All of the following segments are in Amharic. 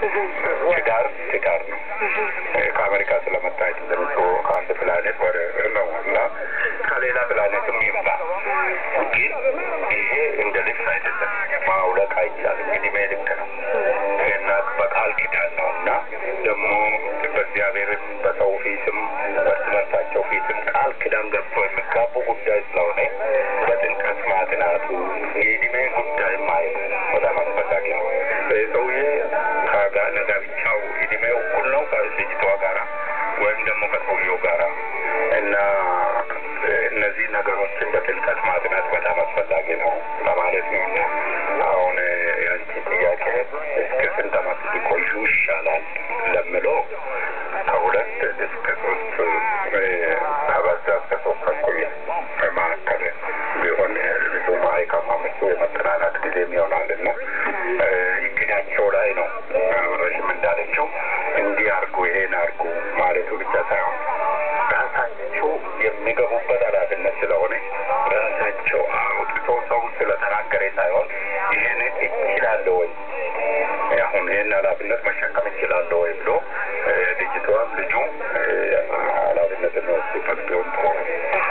ትዳር ትዳር ነው። ከአሜሪካ ስለመጣ ተዘርቶ ከአንድ ፕላኔት ወደ ነው እና ከሌላ ፕላኔትም ይምጣ፣ ግን ይሄ እንደ ልብስ አይደለም። ማውለቅ አይቻልም። እድሜ ልክ ነው እና በቃል ኪዳን ነው እና ደግሞ በእግዚአብሔርም በሰው ፊትም በእርስ በርሳቸው ፊትም ቃል ኪዳን ገብቶ የሚጋቡ ጉዳይ ስለሆነ በጥልቀት ማጥናቱ የእድሜ ጉዳይ ማየት በጣም አስፈላጊ ነው። ሰውዬ ከጋብቻው እድሜው እኩል ነው ከልጅቷ ጋራ ወይም ደግሞ ከሰውየው ጋራ እና እነዚህ ነገሮችን በጥልቀት ማጥናት በጣም አስፈላጊ ነው ለማለት ነው እና አሁን የአንቺ ጥያቄ እስከ ስንት ዓመት ሊቆዩ ይሻላል ለምለው ከሁለት እስከ ሶስት ከበዛ እስከ ሶስት ተኩል መካከል ቢሆን ብዙ ማይካማ ምሱ የመጠናናት ጊዜም ይሆናል እና እቅዳቸው ላይ ነው ረሽም እንዳለችው እንዲህ አርጉ ይሄን አርጉ ማለቱ ብቻ ሳይሆን ራሳቸው የሚገቡበት ኃላፊነት ስለሆነ ራሳቸው አውጥቶ ሰው ስለተናገረ ሳይሆን ይህን እችላለሁ ወይ አሁን ይህን ኃላፊነት መሸከም እችላለሁ ወይ ብሎ ልጅቷም ልጁ ኃላፊነት የሚወስዱበት ቢሆን ጥሩ ነው።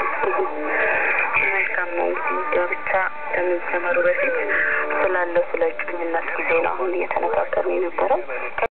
መልካም ነው እንግዲህ ጋብቻ ከመጀመሩ በፊት ስላለው ስለ እጮኝነት ጊዜ ነው አሁን እየተነጋገርን የነበረው።